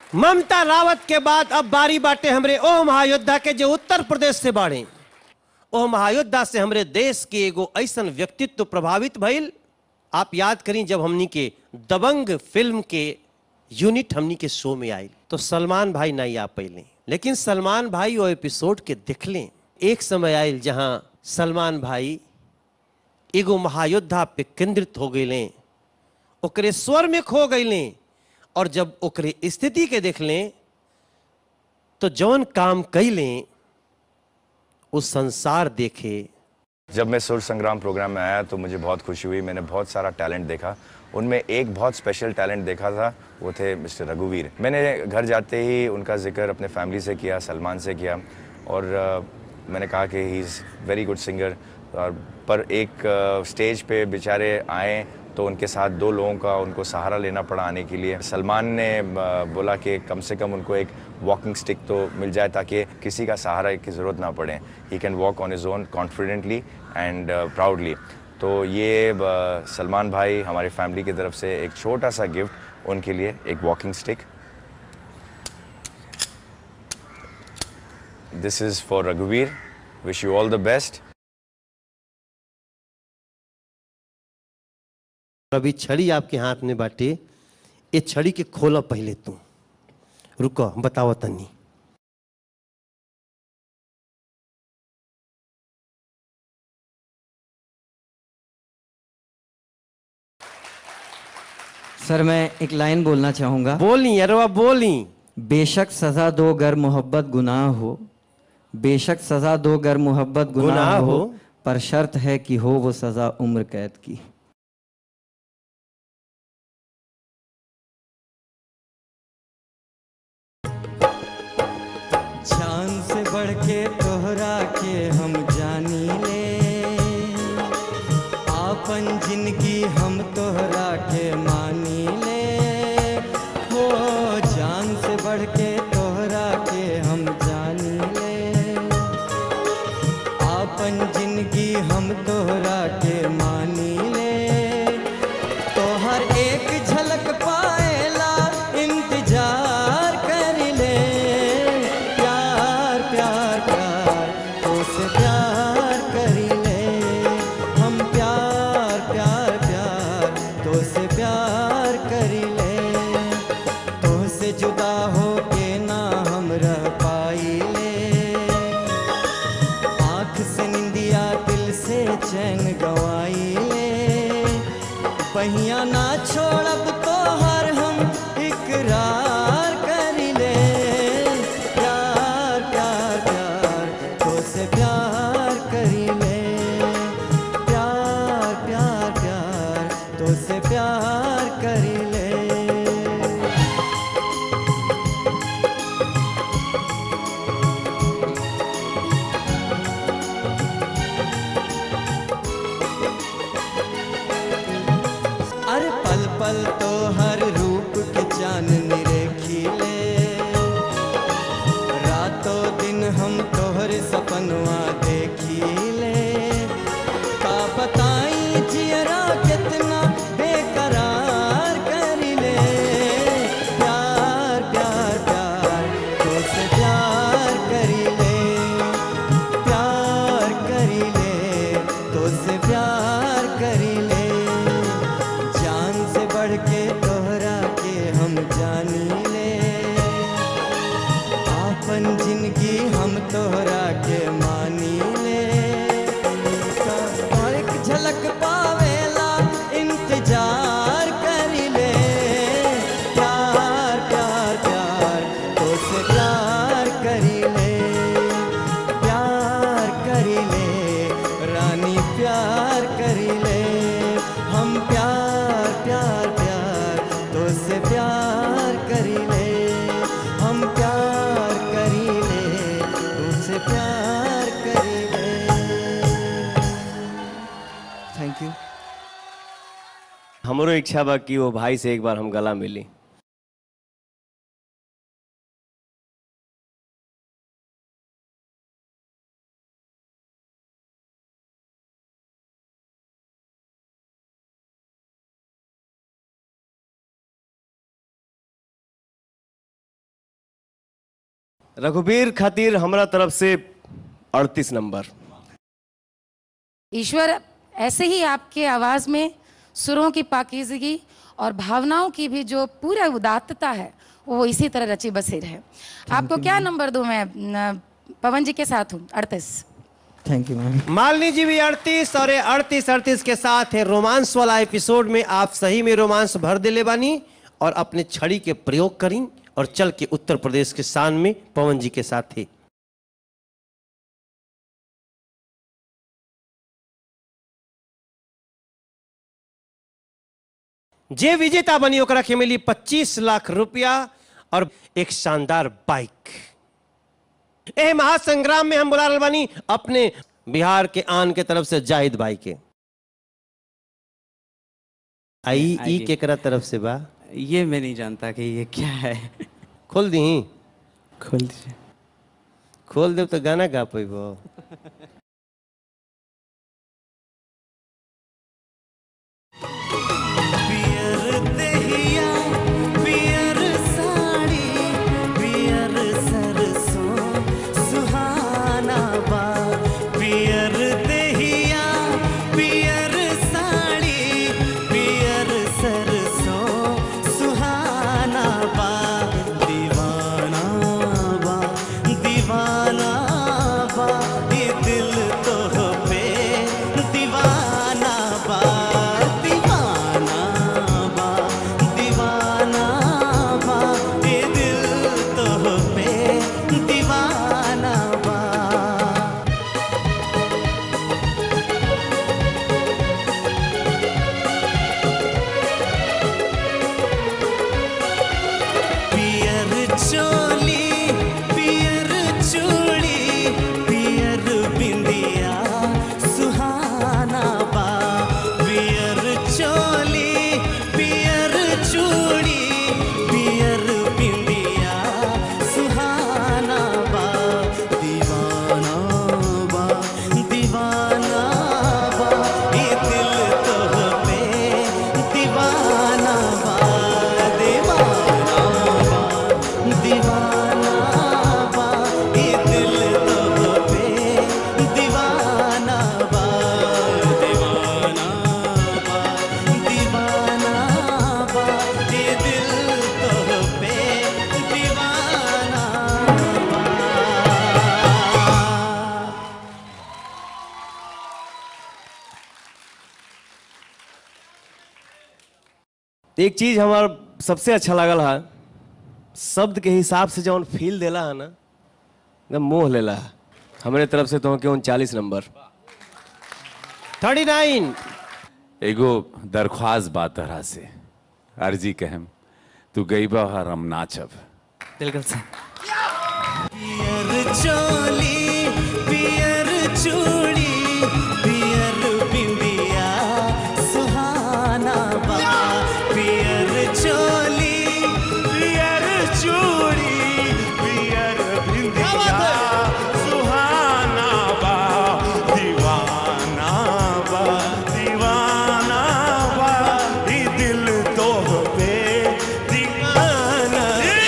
ममता रावत के बाद अब बारी बाटे हमरे ओ महायोद्धा के जो उत्तर प्रदेश से बाड़े ओ महायोद्धा से हमरे देश के एगो ऐसन व्यक्तित्व प्रभावित भइल आप याद करी जब हमनी के दबंग फिल्म के यूनिट हमनी के शो में आई तो सलमान भाई नहीं आ पैले लेकिन सलमान भाई वो एपिसोड के देखले एक समय आयल जहां सलमान भाई एगो महायोद्धा पे केंद्रित हो गए ओकरे स्वर में खो गए और जब ओकरे स्थिति के देख लें तो जौन काम कैलें उस संसार देखे जब मैं सुर संग्राम प्रोग्राम में आया तो मुझे बहुत खुशी हुई मैंने बहुत सारा टैलेंट देखा उनमें एक बहुत स्पेशल टैलेंट देखा था वो थे मिस्टर रघुवीर मैंने घर जाते ही उनका जिक्र अपने फैमिली से किया सलमान से किया और अ, मैंने कहा कि he is very good singer और पर एक स्टेज पे बेचारे आए तो उनके साथ दो लोगों का उनको सहारा लेना पड़ा आने के लिए सलमान ने अ, बोला कि कम से कम उनको एक वॉकिंग स्टिक तो मिल जाए ताकि किसी का सहारा की ज़रूरत ना पड़े he can walk on his own confidently and proudly तो ये अ, सलमान भाई हमारी फैमिली की तरफ से एक छोटा सा गिफ्ट उनके लिए एक walking stick this is for रघुवीर wish you all the best अभी छड़ी आपके हाथ में बाटे ये छड़ी के खोलो पहले तू रुको बताओ तनी सर मैं एक लाइन बोलना चाहूँगा बोली अरवा बोली बेशक सज़ा दो गर मोहब्बत गुनाह हो बेशक सज़ा दो गर मोहब्बत गुनाह गुनाह हो हो। पर शर्त है कि हो वो सज़ा उम्र कैद की जान से बढ़ के तोहरा के हम जानी ले आपन जिंदगी हम तोहरा के मानी ले हो जान से बढ़ के तोहरा के हम जानी ले आपन जिंदगी हम तोहरा के मानी ले तोहर एक झलक पाएला इंतजार कर ले प्यार प्यार प्यार तो से प्यार कर ले हम प्यार प्यार प्यार तो से प्यार कर ले तो से जुदा हो के ना हम रह पाई ले आँख से निंदिया दिल से चैन गवाई ले पहिया ना छोड़ब तो हर हम इकरार कर ले प्यार प्यार प्यार तो से प्यार कर ले प्यार प्यार प्यार तो से प्यार कर ले अरे पल पल तो हर रूप के चांदनी रेखी ले रातों दिन हम तोहर सपनवा देखी ले का बताई जियरा कितना बेकरार कर ले प्यार प्यार प्यार तो से प्यार कर ले प्यार कर ले तो से प्यार कर ले जान से बढ़ के तोहरा के हम जानी ले आपन जिंदगी हम तोहरा के मानी ले और एक झलक पावेला इंतजार कर ले प्यार प्यार प्यार तो से प्यार कर ले प्यार कर ले रानी प्यार कर ले हम प्यार प्यार प्यार तो से प्यार कर ले हम प्यार कर ले तुझसे प्यार कर ले थैंक यू हमरो इच्छा बा कि वो भाई से एक बार हम गला मिली रघुवीर खातिर हमरा तरफ से अड़तीस नंबर ईश्वर ऐसे ही आपके आवाज में सुरों की पाकिजगी और भावनाओं की भी जो पूरा उदात्तता है वो इसी तरह रची बसी रहे आपको क्या नंबर दूं मैं न, पवन जी के साथ हूँ अड़तीस थैंक यू मैम मालिनी जी भी अड़तीस और अड़तीस अड़तीस के साथ है रोमांस वाला एपिसोड में आप सही में रोमांस भर दिले बानी और अपने छड़ी के प्रयोग करी और चल के उत्तर प्रदेश के शान में पवन जी के साथ थे जे विजेता बनी ओकरा के मिली 25 लाख रुपया और एक शानदार बाइक ए महासंग्राम में हम बुला रहल बानी अपने बिहार के आन के तरफ से जाहिद भाई के आई ई आइए। केकरा तरफ से बा ये मैं नहीं जानता कि ये क्या है खोल दी खोल दीजिए खोल देव तो गाना गा पैबो पियर देहिया पियर साड़ी पियर सरसों सुहाना बा पियर देहिया पियर साड़ी पियर सरसों सुहाना बा दीवाना बा दीवाना बा ये दिल तो पे दीवाना बा दीवाना बा दीवाना बा ये दिल तो पे दीवाना बा पियर चोली पियर चूड़ी पियर बिंदिया सुहाना बा पियर चोली पियर चूड़ी पियर बिंदिया सुहाना बा दीवाना बा दीवाना बा ये दिल तो पे दीवाना बा दीवाना बा दीवाना बा ये दिल तो पे दीवाना बा दीवाना बा दीवाना बा ये दिल तो पे दीवाना बा एक चीज हमार सबसे अच्छा लगल है शब्द के हिसाब से जौन फील देला है ना एकदम मोह लेला है हमरे तरफ से तो के उनचालीस नंबर थर्टी नाइन एगो दरख्वास्त बा तरह से अर्जी कहम तू गईबा और हम नाचब बिल्कुल सर पियर चोली पियर चूड़ी पियर बिंदिया सुहाना बा पियर चोली पियर चूड़ी पियर बिंदिया सुहाना बा दीवाना बा दीवाना बा ई दिल तो पे दीवाना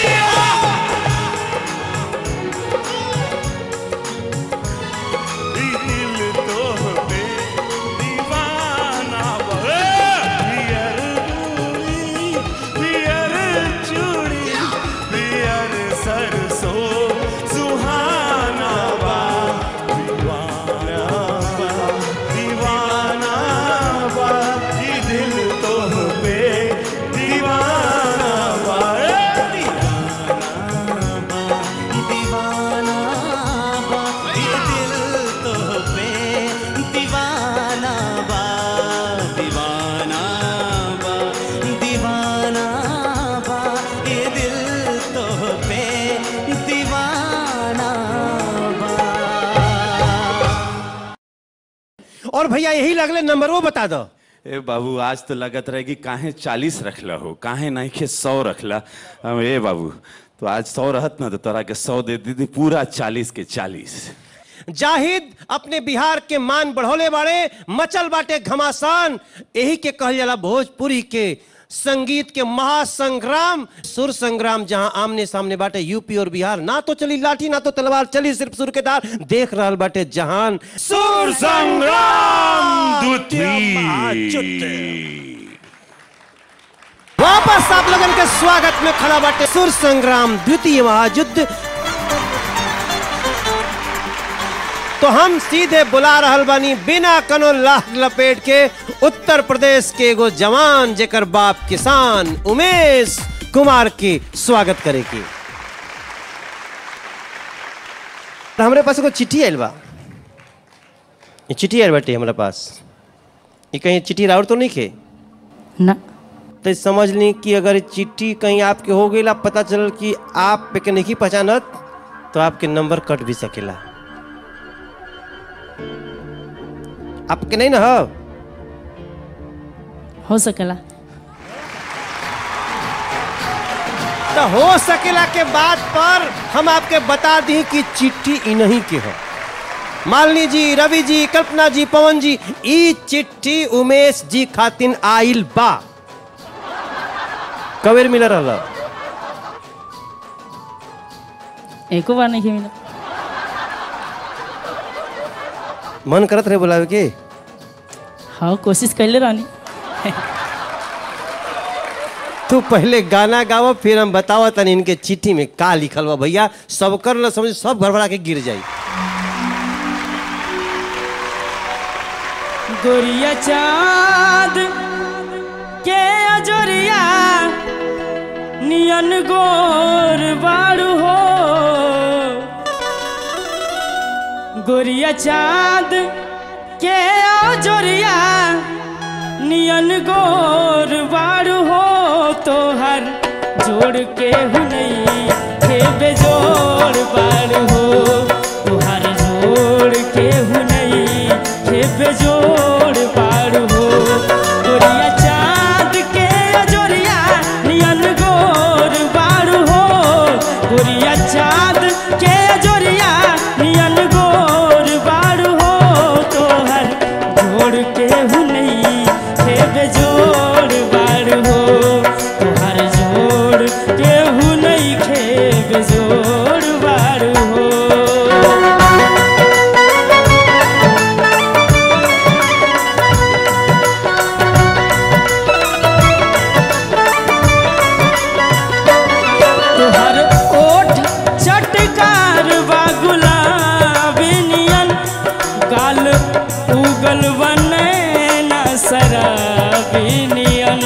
दिल तो पे दीवाना बे पियर चूड़ी पियर चूड़ी पियर सरसों सुहाना बा दीवाना बा दीवाना बा ये दिल तो पे दीवाना बा दीवाना बा ये दिल तो पे दीवाना बा दीवाना बा दीवाना बा ये दिल तो पे दीवाना बा और भैया यही लगले नंबर वो बता दो ए बाबू आज तो लगत रहे कि काहे चालीस रखला हो काहे नहीं के सौ रखला हम ए बाबू तो आज सौ रहत ना तो तोरा के सौ दे दी पूरा चालीस के चालीस जाहिद अपने बिहार के मान बढ़ोले बाड़े मचल बाटे घमासान यही के कहल जाला भोजपुरी के संगीत के महासंग्राम सुर संग्राम जहां आमने सामने बाटे यूपी और बिहार ना तो चली लाठी ना तो तलवार चली सिर्फ सुर के तार देख रहल बाटे जहान सुर संग्राम द्वितीय वापस आप लोगन के स्वागत में खड़ा बाटे सुर संग्राम द्वितीय महायुद्ध तो हम सीधे बुला रहल बानी बिना कनो लाख लपेट के उत्तर प्रदेश के एगो जवान जेकर बाप किसान उमेश कुमार के स्वागत करे के तो हमरे पास एगो चिट्ठी आयल बा ये चिट्ठी आयल बाटे हमरा पास ये कहीं चिट्ठी राउर तो नहीं खे ना तो समझ ली कि अगर ये चिट्ठी कहीं आपके हो गई पता चलल कि आप पे के नहीं पहचानत तो आपके नंबर कट भी सकेला आपके नहीं ना हो हो सकेला तो हो सकेला के बात पर हम आपके बता दी कि चिट्ठी इन्हीं के हो मालिनी जी रवि जी कल्पना जी पवन जी ई चिट्ठी उमेश जी खातिन आइल बा कबेर मिल रहा एको बार नहीं मिला मन करत रहे बुलावे के हाँ कोशिश कैले रहनी तू पहले गाना गावो फिर हम बतावा तनी इनके चिट्ठी में का लिखल बा भैया सब कर न समझ सब गड़बड़ा के गिर जाई गोरिया चाँद के अजोरिया नियन गोर बाड़ू हो गोरिया चाँद के अजोरिया नियन गोर बाड़ू हो तोहर जोड़ के हुनई के बेजोड़ बाड़ू हो तोहर जोड़ के हुनई के बेजोड़ बाड़ू हो गोरिया चाँद के अजोरिया नियन गोर बाड़ू हो गोरिया चाँद के अजोरिया नियन गोर बाड़ू हो तोहर जोड़ के हुनई के बेजोड़ बाड़ू हो तोहर जोड़ के हुनई के बेजोड़ बाड़ू हो तोहर ओठ चटकार बा गुलाबी नियन गाल उगल बने न शराबी नियन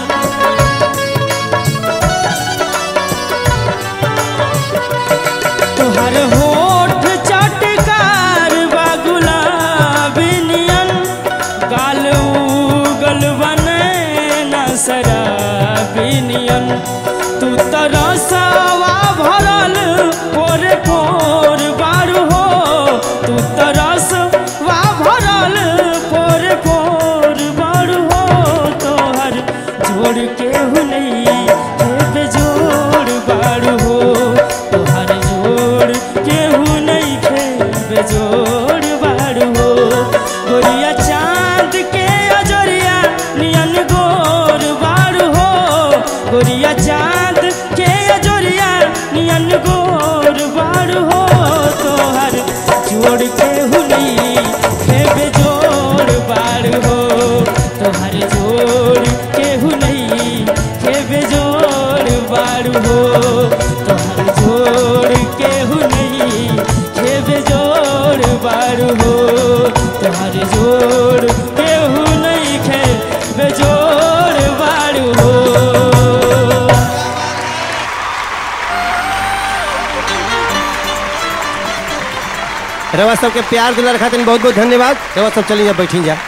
तोहर होठ चटकार बा गुलाबी नियन गाल उगल बने न शराबी नियन तू तरसवा भरल पोर पोर बारू हो तू तरसवा भरल पोर पोर बारू हो तोहर जोड़ के हुनई हे बेजोड़ बारू हो तोहर जोड़ के हुनई के बेजोड़ बारू हो गोरिया चाँद के अजोरिया नियन गोर बारू हो गोरिया चाँद के अजोरिया नियन गोर बारू हो तोहर जोड़ के हुनई के बेजोड़ बारू हो तोहर जोड़ के हुनई के बेजोड़ बारू हो तोहर जोड़ के हुनई के बेजोड़ बारू हो तोहर जोड़ के हुनई के बेजोड़ बारू हो रवा सबके प्यार दुलार खातिर बहुत बहुत धन्यवाद रवा सब चली जा बैठी जा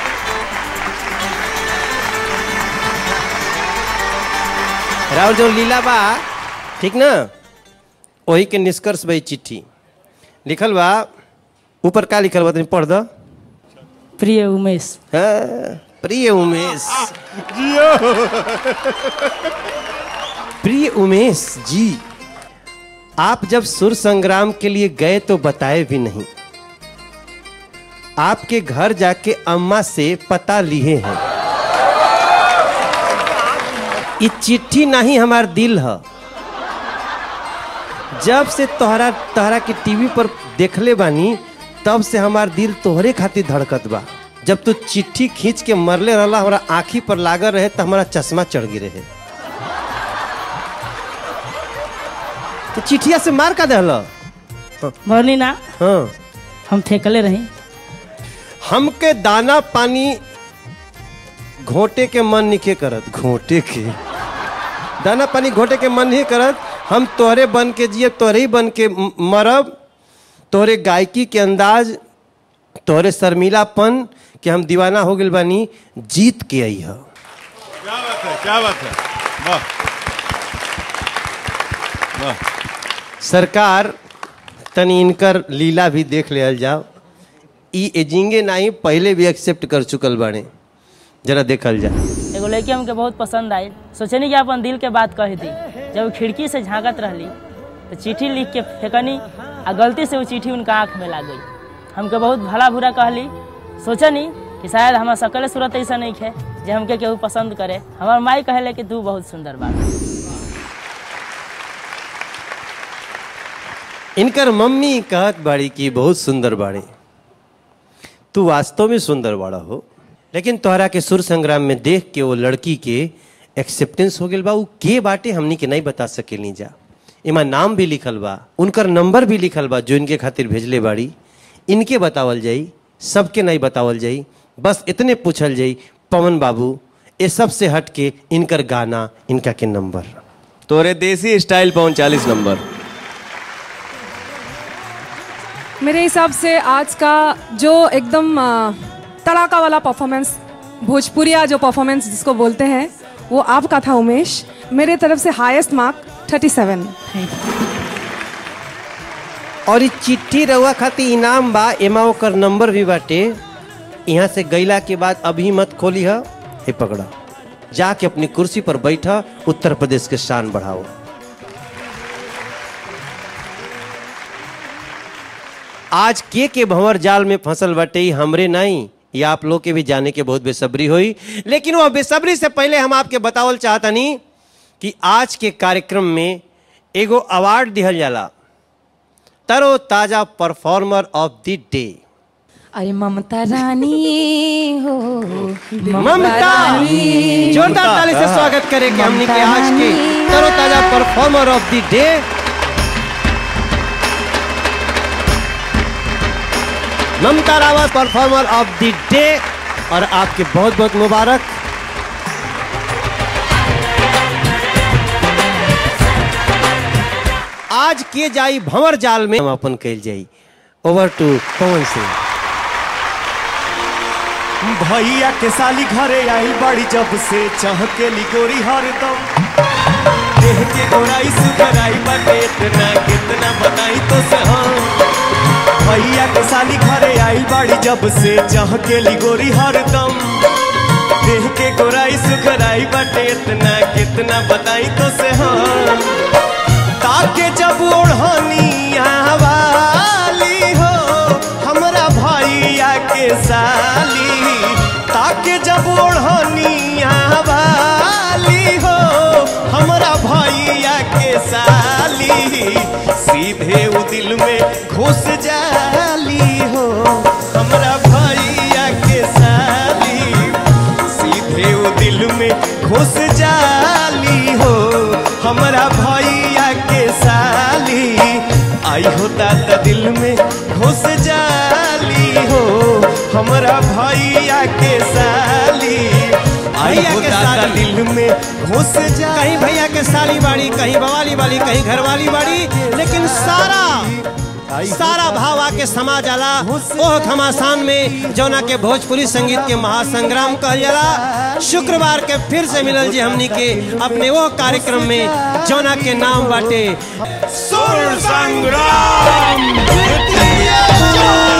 राहुल जो लीला बा ठीक ना वही के निष्कर्ष भाई चिट्ठी लिखल बा ऊपर का लिखल बा तनी पढ़ दो प्रिय उमेश हाँ, प्रिय उमेश प्रिय उमेश जी आप जब सुर संग्राम के लिए गए तो बताए भी नहीं आपके घर जाके अम्मा से पता लिए हैं ई चिट्ठी नहीं हमार दिल है जब से तोहरा तोहरा के टीवी पर देखले बानी तब से हमार दिल तोहरे खातिर धड़कत बा जब तू चिट्ठी खींच के मरले रहला हमारा आँखी पर लागल रहे तो हमारा चश्मा चढ़ गिरे रहे तो चिट्ठिया से मार का दहला मरनी ना हाँ हम फेंकले रही हमके दाना पानी घोटे के मन निके करत घोटे के दाना पानी घोटे के मन नहीं करत हम तोहरे बन के जिए तोहरे ही बन के म- मरब तोहरे गायकी के अंदाज तोहरे शर्मिलापन कि हम दीवाना हो गइल बानी जीत के आई है क्या बात है क्या बात है वाह वाह सरकार तनी इनकर लीला भी देख लियल जाओ ई एजिंगे नहीं पहले भी एक्सेप्ट कर चुकल बाड़े जरा देखल जा एगो लड़की हमके बहुत पसंद आई सोचनी कि अपन दिल के बात कही थी जब वो खिड़की से झांकत रहली तो चिट्ठी लिख के फेंकनी आ गलती से वो चिट्ठी उनका आँख में लाग गई हमके बहुत भला बुरा कहली सोचनी कि शायद हमार सकल सूरत ऐसा नहीं है जे हमके केहू पसंद करे हमार माई कहले कि तू बहुत सुंदर बा इनकर मम्मी कहत बाड़ी कि बहुत सुंदर बाड़ी तू वास्तव में सुंदर बाड़ा हो लेकिन तोहरा के सुर संग्राम में देख के वो लड़की के एक्सेप्टेंस हो गेल बा उ के बाटे हमनी के नहीं बता सकेली जा इमा नाम भी लिखल बा उनकर नंबर भी लिखल बा जो इनके खातिर भेजले बाड़ी इनके बतावल जाई सबके नहीं बतावल जाई बस इतने पूछल जाई पवन बाबू ये सब से हट के इनकर गाना इनका के नंबर तोरे देसी स्टाइल पवन चालीस नंबर मेरे हिसाब से आज का जो एकदम अ, तड़ाका वाला परफॉर्मेंस भोजपुरिया जो परफॉर्मेंस जिसको बोलते हैं वो आपका था उमेश मेरे तरफ से हाईएस्ट मार्क 37 और ई चिट्ठी रहुआ खातिर इनाम बा एमा ओकर नंबर भी बाटे यहाँ से गईला के बाद अभी मत खोली है हे पकड़ा जाके अपनी कुर्सी पर बैठा उत्तर प्रदेश के शान बढ़ाओ आज के के भंवर जाल में फंसल बाटे ई हमरे नहीं ये आप लोग के भी जाने के बहुत बेसब्री हुई लेकिन वो बेसब्री से पहले हम आपके बतावल चाहतनी कि आज के कार्यक्रम में एगो अवार्ड दिहल जाला तरो ताजा परफॉर्मर ऑफ द डे अरे ममता रानी हो ममता जोरदार ताली से स्वागत करेंगे हमने के आज के तरो ताजा performer of the day Mamta Rawat performer of the day और आपके बहुत बहुत मुबारक आज के जाई भंवर जाल में हम अपन कैल जाई ओवर टू पवन सिंह भैया के साली घरे आई बड़ी जब से चाह के लिगोरी हरदम देह के गोराई सुधराई बाटे इतना कितना बताई तो से हम भैया के साली घरे आई बड़ी जब से चाह के लिगोरी हरदम देह के गोराई सुधराई बाटे इतना कितना बताई तो से हम ताके जब ओढ़नी वाली हो हमरा भैया के साली ताके जब ओढ़नी वाली हो हमरा भैया के साली सीधे वो दिल में घुस जाली हो हमरा भैया के साली सीधे वो दिल में घुस जाली हो हमरा भैया के साली आई हो दादा दिल में घुस जाली हो हमरा भैया के साली आई भैया हो के दादा साली। दिल में घुस जा कहीं भैया के साली बाड़ी कहीं बवाली बाड़ी कहीं घरवाली बाड़ी लेकिन सारा सारा भाव आके समा जाला ओह घमासान में जौना के भोजपुरी संगीत के महासंग्राम कहल जाला शुक्रवार के फिर से मिलल जी हमनी के अपने वो कार्यक्रम में जौना के नाम बाटे सुर संग्राम